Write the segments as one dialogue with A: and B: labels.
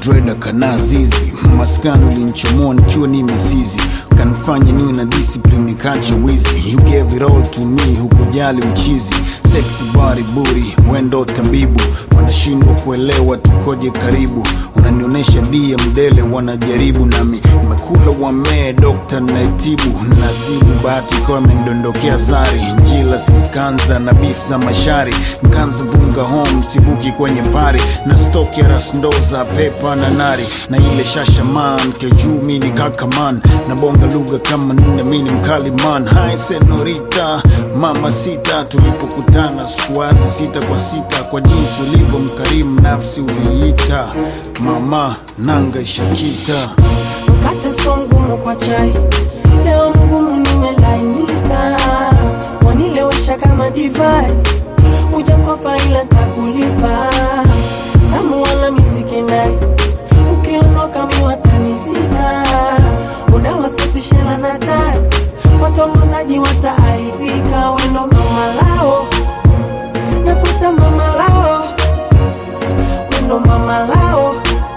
A: dreda kana zizi maskani ulinchomoa nikiwa ni mesizi kanifanya niwe na discipline nikache wizi you gave it all to me hukujali uchizi sexy body booty wendo tabibu wanashindwa kuelewa tukoje karibu unanionyesha dia mdele wanajaribu nami mekula wamee dokta naitibu nasibu bahati ikawa imendondokea zari njila siskanza na beef za mashari nkanza vunga home sibuki kwenye pari na stoki ya rasndoza pepa na nari na ile shashaman kejuu mini kakaman na bonga lugha kama nne mini mkali man hai senorita mama sita tulipokutana sikuwaza sita kwa sita kwa jinsi ulivyo mkarimu nafsi uliita mama nanga ishakita
B: mkate so mgumu kwa chai leo mgumu nimelainika wanilewesha kama divai ujakopa ila takulipa tamu wala misikenai ukiondoka miwatanizika udawasotishela na tai watongozaji wataaibika wendo mama lao nakuta mama lao wendo mama lao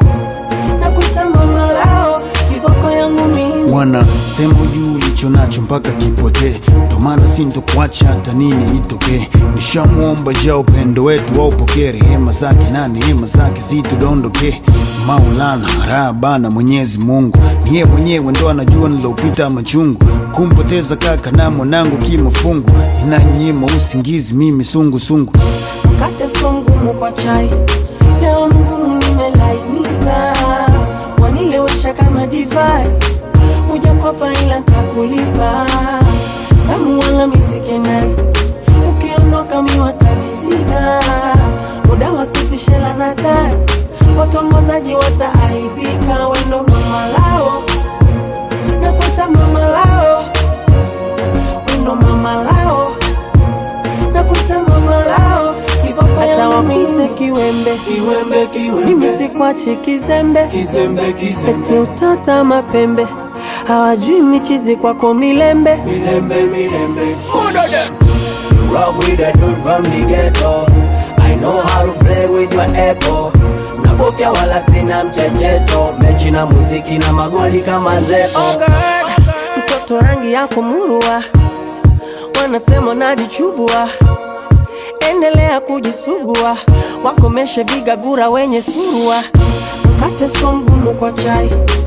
B: nakuta mama lao kiboko yangu mimi
A: wana sema juu ulicho nacho mpaka kipotee ndo maana sintokuacha hata nini itokee nishamwomba ja upendo wetu waupokee rehema zake na neema zake zitudondoke maulana raha bana mwenyezi mungu niye mwenyewe ndo anajua nilopita machungu kumpoteza kaka na mwanangu kimafungu inanyima usingizi mimi sungusungu
B: mkate so mgumu kwa chai leo mgumu nimelainika wanilewesha kama divai ujakopa ila ntakulipa tamu wala misikenai ukiondoka miwatanizika muda wasitishela na tai watongozaji wataaibika wendo mama lao nakwata mama lao wendo mama lao nakuta mama lao kiboko hata wapite kiwembe
C: Kiwembe, kiwembe.
B: mimi sikwachi kizembe
C: Kizembe, kizembe.
B: eti utata mapembe hawajui michizi kwako milembe
C: Milembe, milembe. You rock with the dude from the ghetto. I know how to play with your apple. Nabofya wala sina mchecheto. Mechi na muziki na magoli kama zeo.
B: Oh God, mtoto rangi yako murua, wanasema najichubua, endelea kujisugua, wakomeshe vigagura wenye surua, mkate so mgumu kwa chai